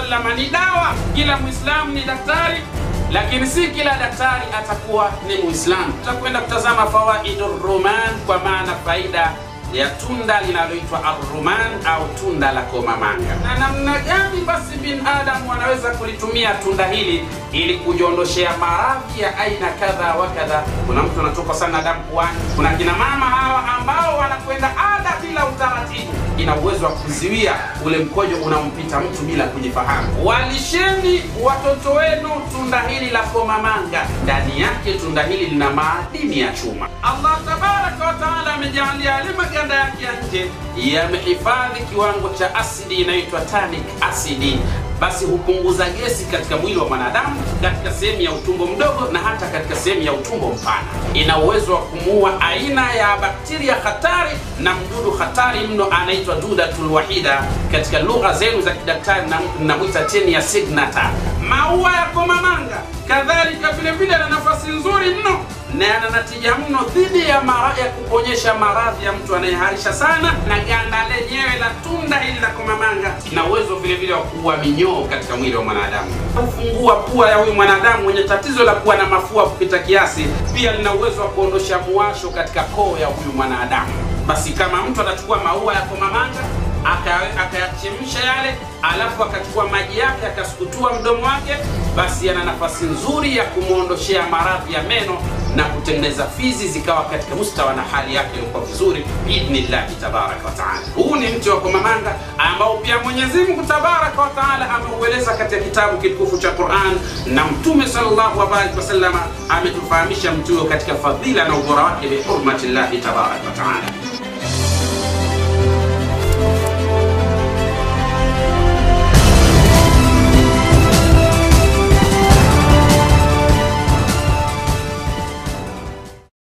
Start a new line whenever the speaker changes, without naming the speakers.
wasallam ni dawa. Kila Muislamu ni daktari, lakini si kila daktari atakuwa ni Muislamu. Tutakwenda kutazama fawaidu ruman, kwa maana faida ya tunda linaloitwa arruman au tunda la komamanga, na namna gani basi binadamu wanaweza kulitumia tunda hili ili kujiondoshea maradhi ya aina kadha wa kadha. Kuna mtu anatoka sana damu puani, kuna kina mama hawa ambao wanakwenda ada bila utaratibu, ina uwezo wa kuziwia ule mkojo unaompita mtu bila kujifahamu. Walisheni watoto wenu tunda hili la komamanga, ndani yake tunda hili lina maadini ya chuma. Allah tabaraka wa taala amejalia yale maganda yake ya nje yamehifadhi kiwango cha asidi inayoitwa tannic acid basi hupunguza gesi katika mwili wa mwanadamu katika sehemu ya utumbo mdogo na hata katika sehemu ya utumbo mpana. Ina uwezo wa kumuua aina ya bakteria hatari na mdudu hatari mno anaitwa dudatul wahida, katika lugha zenu za kidaktari namwita tenia signata. Maua ya komamanga kadhalika vile vile na nafasi nzuri mno na yana natija mno dhidi ya mara ya kuponyesha maradhi ya mtu anayeharisha sana, na ganda lenyewe la tunda hili la komamanga ina uwezo vile vile wa kuua minyoo katika mwili wa mwanadamu, kufungua pua ya huyu mwanadamu mwenye tatizo la kuwa na mafua kupita kiasi. Pia lina uwezo wa kuondosha muwasho katika koo ya huyu mwanadamu. Basi kama mtu atachukua maua ya komamanga akayachemsha yale, alafu akachukua maji yake akasukutua mdomo wake, basi yana nafasi nzuri ya kumwondoshea maradhi ya meno na kutengeneza fizi zikawa katika mustawa na hali yake ilikuwa vizuri biidhnillahi tabaraka wa taala. Huu ni mti wa komamanga ambao pia Mwenyezi Mungu tabaraka wa taala ameueleza katika kitabu kitukufu cha Quran, na Mtume sallallahu alaihi wasallam ametufahamisha mti huo katika fadhila na ubora wake bihurmatillahi tabaraka wa taala.